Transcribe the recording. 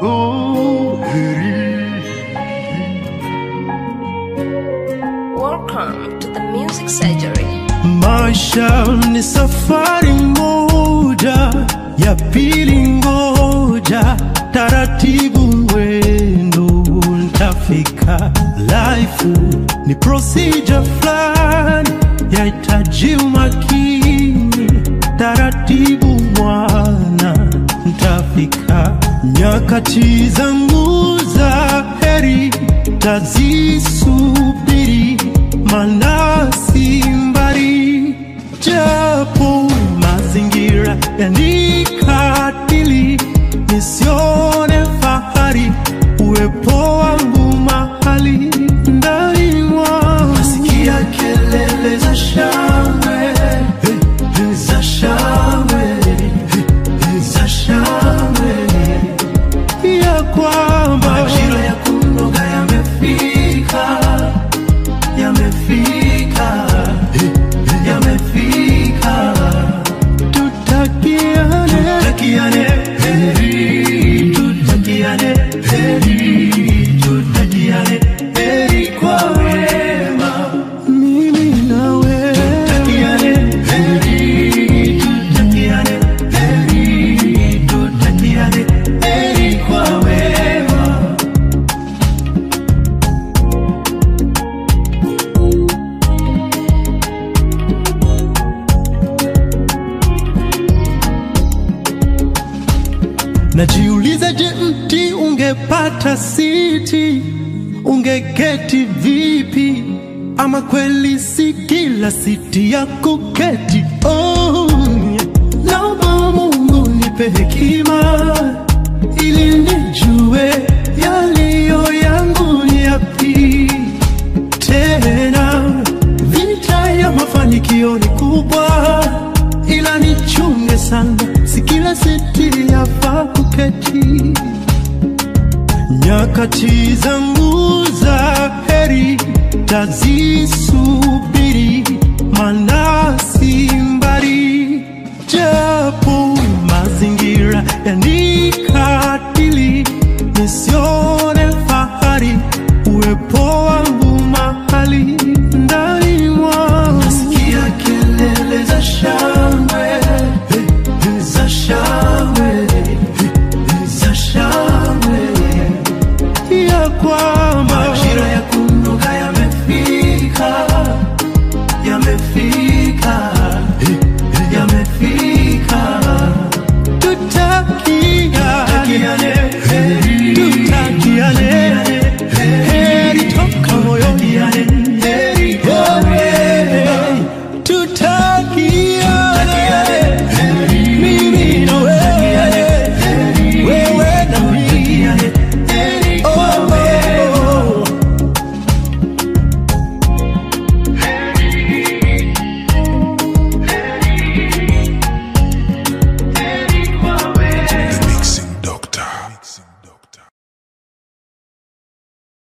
oh, heri. Welcome to the Music Surgery. Maisha ni safari moja, ya pili ngoja, taratibu mwendo ntafika. Life ni procedure fulani, yahitaji umakini, taratibu mwana ntafika. Nyakati zangu za heri tazisubiri, maana si mbali, japo mazingira yanikatili, nisione fahari uwepo wangu mahali ndani mwangu. Nasikia kelele za shangwe za shangwe za shangwe ya kwamba majira ya kunoga yamefika, yamefika, yamefika. Tutakiane, tutakiane heri, tutakiane heri, tutakiane heri kwa wema, mimi nawe. Tutakiane heri, tutakiane heri, tutakiane heri kwa wema. Najiuliza, je, mti ungepata siti ungeketi vipi? Ama kweli si kila siti ya kuketi? Oh, yeah. naomba Mungu nipe hekima ili nijue yaliyo yangu ni yapi tena vita ya mafanikio ni kubwa, ila nichunge sana, si kila siti yafaa kuketi. Nyakati zangu za heri tazisubiri, maana